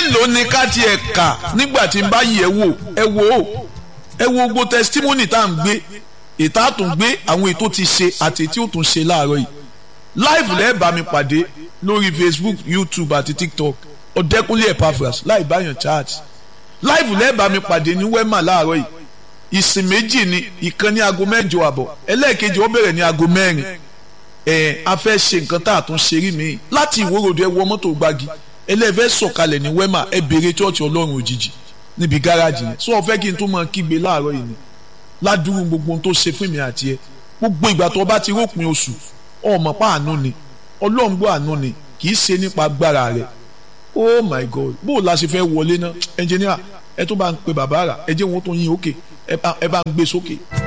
mélòó ni ká tiẹ̀ kà nígbà tí n bá yẹ̀ wò ẹ wò ó ẹ wo gbogbo testimony tá à ń gbé ìta àtún gbé àwọn ètò ti ṣe àti tí ó tún ṣe láàárọ̀ yìí live lẹ́ẹ̀ bá mi pàdé lórí Facebook YouTube àti TikTok ọ̀dẹ́kúnlé Epaphras láì báyàn chat live lẹ́ẹ̀ bá mi pàdé ní wema láàárọ̀ yìí ìsìn méjì ni ìkan ní aago mẹ́jọ àbọ̀ ẹlẹ́ẹ̀kejì ó bẹ̀rẹ̀ ní aago mẹ́rin ẹ̀ a fẹ́ ṣe nǹkan tá a tún ṣe rí mi láti ìwórodò ẹ wọ mọ́tò gbági ẹlẹ́fẹ́ sọ̀kalẹ̀ ní wema ẹ béèrè chọ́ọ̀chì ọlọ́run òjijì níbi gáràjì yẹn sọ fẹ́ kí n tún máa kígbe láàárọ̀ yìí ni ládùúgbò gbogbo ohun tó ṣe fún mi àti ẹ gbogbo ìgbà tó bá ti rópin oṣù ọmọ pa àánú ni ọlọ́run gbọ́ àánú ni kì í ṣe nípa agbára rẹ̀ oh my god bó o la ṣe fẹ́ wọlé náà ẹnjìníà ẹ tó bá ń pe bàbá rà ẹ jẹ́ wọn tó yin òkè ẹ bá ń gbé sókè.